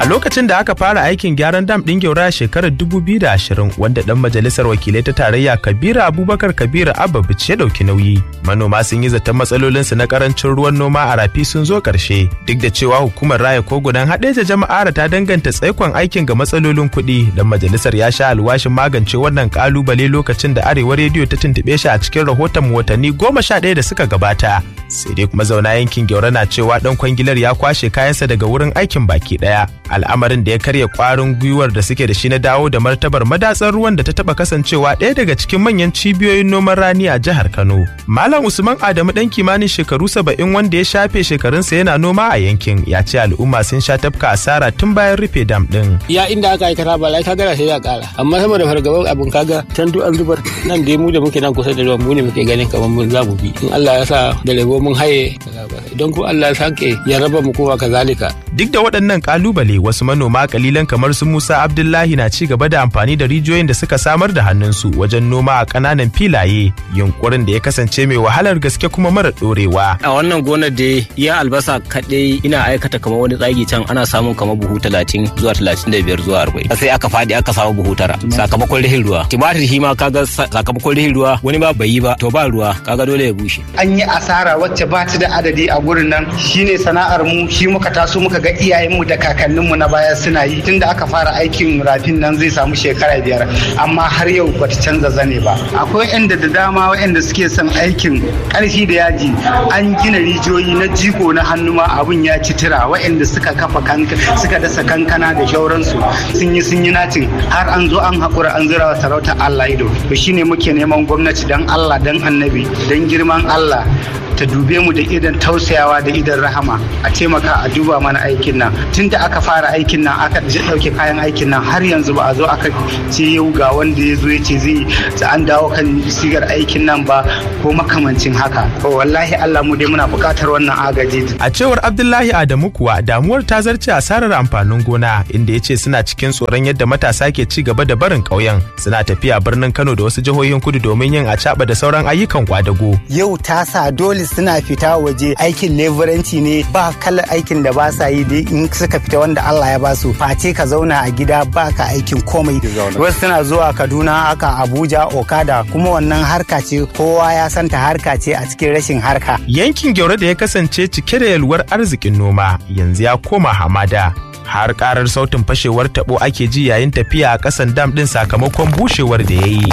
A lokacin da aka fara aikin gyaran dam ɗin Gyaura a shekarar 2020 wanda ɗan majalisar wakilai ta tarayya Kabiru Abubakar Kabiru Abba Bichi ya ɗauki nauyi. Manoma sun yi zaton matsalolinsu na karancin ruwan noma a rafi sun zo ƙarshe duk da cewa hukumar raya kogunan haɗeja jama'ar ta danganta tsaikon aikin ga matsalolin kuɗi dan majalisar ya sha alwashin magance wannan kalubale lokacin da arewa rediyo ta tuntuɓe shi a cikin rahoton watanni goma sha ɗaya da suka gabata. Sai dai kuma zauna yankin Gyaura na cewa ɗan kwangilar ya kwashe kayansa daga wurin aikin baki ɗaya. Al'amarin da ya karya kwarin gwiwar da suke da shi na dawo da martabar madatsar ruwan da ta taba kasancewa ɗaya daga cikin manyan cibiyoyin noman rani a jihar Kano. Malam Usman Adamu ɗan kimanin shekaru saba'in wanda ya shafe shekarunsa yana noma a yankin ya ce al'umma sun sha tafka asara tun bayan rufe dam ɗin. Ya inda aka aikata ba lai kaga sai ya ƙara amma sama da fargaban abin kaga can duk an zubar nan dai mu da muke nan kusa da ruwan mu ne muke ganin kamar mun za mu bi in Allah ya sa da lebo mun haye idan ko Allah ya sake ya raba mu kowa kazalika. Duk da waɗannan kalubale wasu manoma kalilan kamar su Musa Abdullahi na ci gaba da amfani da rijiyoyin da suka samar da hannunsu wajen noma a ƙananan filaye yunkurin da ya kasance mai wahalar gaske kuma mara ɗorewa. A wannan gonar da ya albasa kaɗai ina aikata kamar wani tsagi can ana samun kamar buhu talatin zuwa talatin da biyar zuwa arba'in. Sai aka faɗi aka samu buhu tara sakamakon rihin ruwa. Timatir shi ma kaga sakamakon rihin ruwa wani ba bai yi ba to ba ruwa kaga dole ya bushe. An yi asara wacce ba ta da adadi a gurin nan shine sana'ar mu shi muka taso muka ga iyayenmu da kakanninmu na baya suna yi tunda aka fara aikin rafin nan zai samu shekara biyar amma har yau bata canza zane ba akwai yanda da dama waɗanda suke son aikin ƙarfi da yaji an gina rijiyoyi na jiko na hannu ma abun ya ci tira waɗanda suka kafa suka dasa kankana da shauransu sun yi sun yi natin har an zo an haƙura an zira wa sarauta Allah ido to shine muke neman gwamnati dan Allah dan annabi dan girman Allah ta dube mu da idan tausayawa da idan rahama a taimaka a duba mana aikin nan tun da aka fara aikin nan aka ɗauke kayan aikin nan har yanzu ba a zo aka ce yau ga wanda ya zo ya ce zai an dawo kan sigar aikin nan ba ko makamancin haka wallahi Allah mu dai muna buƙatar wannan agaji a cewar Abdullahi Adamu kuwa damuwar ta zarce asarar amfanin gona inda ya ce suna cikin tsoron yadda matasa ke ci gaba da barin ƙauyen suna tafiya birnin Kano da wasu jihohin kudu domin yin acaɓa da sauran ayyukan kwadago yau ta sa dole suna fita waje aikin leburanci ne ba kalar aikin da ba sa yi in suka fita wanda Allah ya ba su face ka zauna a gida ba ka aikin komai wasu suna zuwa Kaduna aka Abuja Okada kuma wannan harka ce kowa ya santa harka ce a cikin rashin harka yankin Gyaure da ya kasance cike da yalwar arzikin noma yanzu ya koma hamada har karar sautin fashewar tabo ake ji yayin tafiya a kasan dam din sakamakon bushewar da ya yi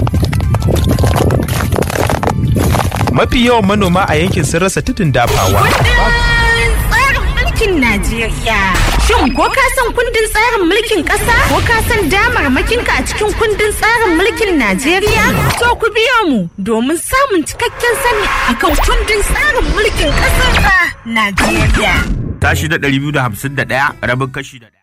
mafi yawan manoma a yankin sun rasa tudun dafawa. tsarin mulkin Najeriya. Shin ko ka san kundin tsarin mulkin ƙasa? Ko ka san damarmakinka a cikin kundin tsarin mulkin Najeriya? To ku biyo mu domin samun cikakken sani akan kundin tsarin mulkin ƙasar Najeriya. Tashi da 251 rabin kashi da